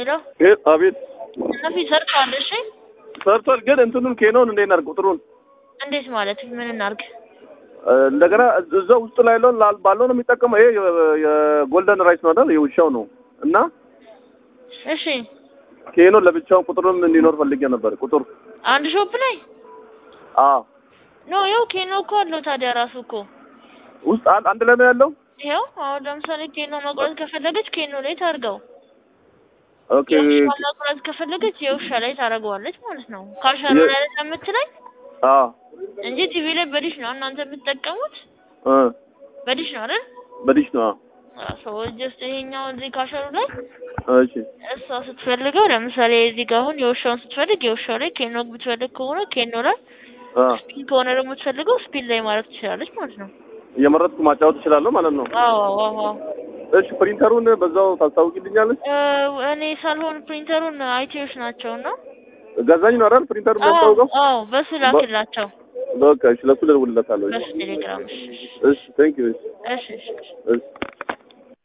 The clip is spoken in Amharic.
ሄሎ ይሄ አቤት እነፊ ሰርቷል። እሺ ሰርቷል። ግን እንትኑን ኬኖን እንዴት እናድርግ? ቁጥሩን እንዴት ማለት ምን እናርግ? እ፣ እንደገና እዛ ውስጥ ላይ ያለውን ላል- ባለው ነው የሚጠቀመው። ይሄ የ- የጎልደን ራይስ ነው አይደል? የውሻው ነው እና እሺ ኬኖን ለብቻውን ቁጥሩም እንዲኖር ፈልጌ ነበር። ቁጥር አንድ ሾፕ ላይ አ ኖ ያው ኬኖ እኮ አለው ታዲያ ራሱ እኮ ውስጥ አንድ አንድ ላይ ነው ያለው። ይኸው አሁን ለምሳሌ ኬኖ መቁረጥ ከፈለገች ኬኖ ላይ ታርገው፣ ኦኬ የውሻ መቁረጥ ከፈለገች የውሻ ላይ ታደርገዋለች ማለት ነው። ካሸሮ የ- ላይ የምትለኝ አ እንጂ ቲቪ ላይ በዲሽ ነው እናንተ የምትጠቀሙት እ በዲሽ ነው አይደል? በዲሽ ነው። ሰው ጀስት ይሄኛው እዚህ ካሸሩ ላይ እሺ እሷ ስትፈልገው ለምሳሌ እዚህ ጋር አሁን የውሻውን ስትፈልግ የውሻው ላይ ኬኖ ብትፈልግ ከሆነ ኬኖ ላይ አ ስፒን ከሆነ ደግሞ የምትፈልገው ስፒን ላይ ማድረግ ትችላለች ማለት ነው። እየመረጥኩ ማጫወት እችላለሁ ማለት ነው። አዎ አዎ አዎ። እሺ ፕሪንተሩን በዛው ታስታውቂልኛለች። እ፣ እኔ ሳልሆን ፕሪንተሩን አይቲዎች ናቸው እና ገዛኝ ነው አይደል? ፕሪንተሩ አዎ የሚያስታውቀው። አዎ፣ በሱ ላክላቸው በቃ እሺ፣ ለሱ ልደውልለታለሁ። በሱ ቴሌግራም። እሺ እሺ ቴንክ ዩ። እሺ እሺ እሺ። እሺ